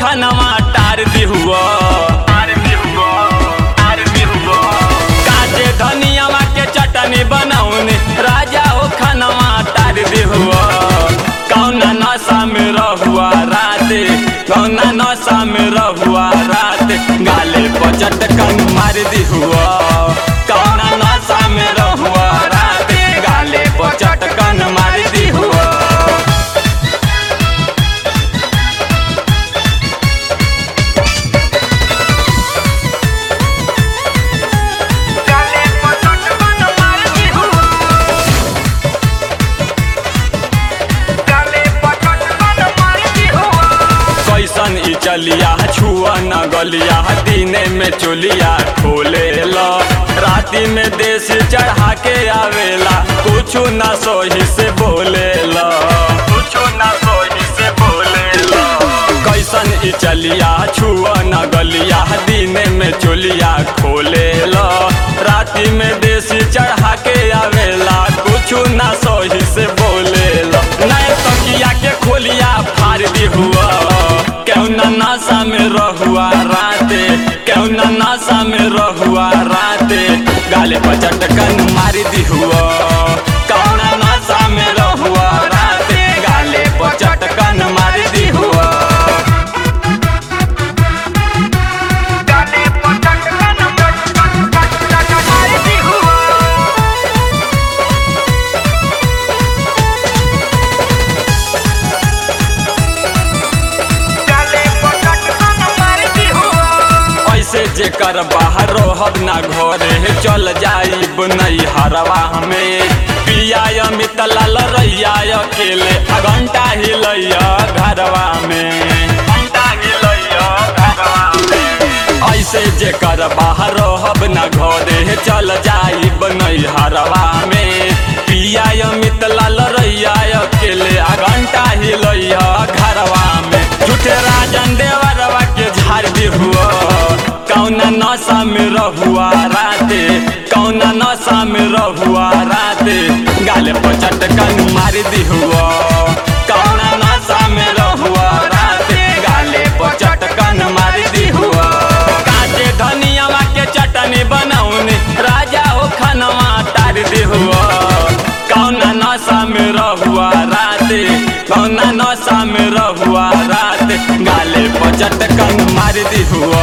खनवा टार दी हुआ काजे धनियावा के चटनी बनौनी राजा हो खनवा टार दी हुआ कौना नशा में रहुआ रात कौना नशा में रहुआ रात गाले पचट कन मार दी हुआ कौना नशा में रहुआ रात गाले पचट कन मार दी हुआ गाले पचट मन मारती हूँ गाले पचट मन मारती हूँ कैसन ई चलिया छुआ न गलिया दिने में चोलिया खोले ला राती में देश चढ़ा के आवेला कुछो न सोही से बोले ला कुछो न सोही से बोले ला कैसन ई चलिया छुआ न गलिया दिने में चोलिया खोले ला राती में देश चढ़ा के आवेला कुछो न सोही से बोले ला नए तकिया के खोलिया फाड़ दी हुआ क्यों न नशा में रहुआ राते क्यों न नशा में रहुआ राते गाले पर चटकन मार दी हुआ कौन नशा में रहुआ राते गाले पर चटकन मार दी हुआ गाले पचट मन मारती हूँ गाले पचट मन मारती हूँ ऐसे जेकर बाहर रहब ना घरे चल जाइब नहीं हरवा हमें पिया अमित लाल रैया अकेले आ घंटा हिलैया घरवा में घंटा हिलैया घरवा में ऐसे जेकर बाहर रहब ना घरे चल जाइब नहीं हरवा में पिया अमित लाल रैया अकेले आ घंटा हिलैया घरवा में झूठे राजन देवरवा के झाड़ दी हुआ कौना नशा में रहुआ राते कौना नशा में रहुआ राते गाले पर चटकन मार दी हुआ कौना नशा में रहुआ राते गाले पर चटकन मार दी हुआ काचे धनियावा के चटनी बनौनी राजा हो खनवा टार दी हुआ कौना नशा में रहुआ राते कौना नशा में रहुआ रात गाले पर चटकन मार दी हुआ